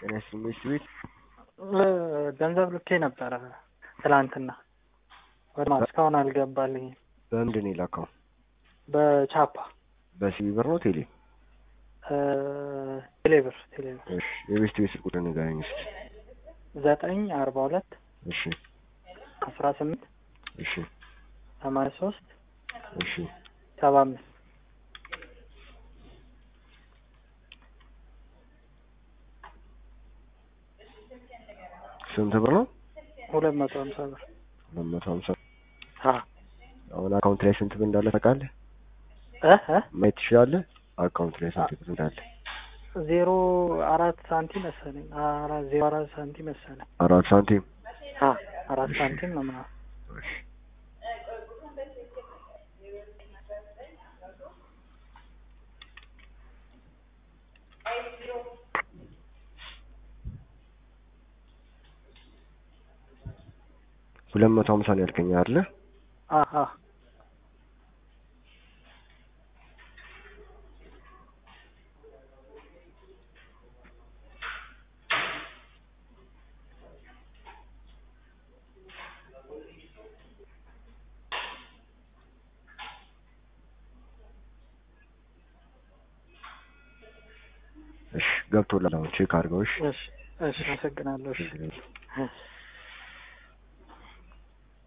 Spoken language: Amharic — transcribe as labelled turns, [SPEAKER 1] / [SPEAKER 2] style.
[SPEAKER 1] ጤና ይስጥልኝ ቤት
[SPEAKER 2] ገንዘብ ልኬ ነበረ ትላንትና ወደ እስካሁን አልገባልኝም።
[SPEAKER 1] በምንድን ነው የላከው?
[SPEAKER 2] በቻፓ
[SPEAKER 1] በሲቢ ብር ነው ቴሌ?
[SPEAKER 2] ቴሌብር ቴሌብር
[SPEAKER 1] እሺ የቤት ቤት ስልክ ቁጥር ንገረኝ እስኪ።
[SPEAKER 2] ዘጠኝ አርባ ሁለት
[SPEAKER 1] እሺ
[SPEAKER 2] አስራ ስምንት
[SPEAKER 1] እሺ
[SPEAKER 2] ሰማንያ ሶስት
[SPEAKER 1] እሺ
[SPEAKER 2] ሰባ አምስት
[SPEAKER 1] ስንት ብር ነው?
[SPEAKER 2] ሁለት መቶ ሀምሳ ብር
[SPEAKER 1] ሁለት መቶ ሀምሳ
[SPEAKER 2] አ
[SPEAKER 1] አሁን አካውንት ላይ ስንት ብር እንዳለ ታውቃለህ?
[SPEAKER 2] እ እ
[SPEAKER 1] ማየት ትችላለህ? አካውንት ላይ ስንት ብር እንዳለ
[SPEAKER 2] ዜሮ አራት ሳንቲም መሰለኝ አራት ዜሮ አራት ሳንቲም መሰለኝ
[SPEAKER 1] አራት ሳንቲም
[SPEAKER 2] አ አራት ሳንቲም ነው ምናምን
[SPEAKER 1] እሺ ሁለት መቶ ሀምሳ ነው ያልከኝ አይደለ?
[SPEAKER 2] አ አ
[SPEAKER 1] እሺ ገብቶላል። አሁን ቼክ አድርገው። እሺ
[SPEAKER 2] እሺ እሺ አመሰግናለሁ። እሺ
[SPEAKER 1] ችግር የለም።
[SPEAKER 2] እሺ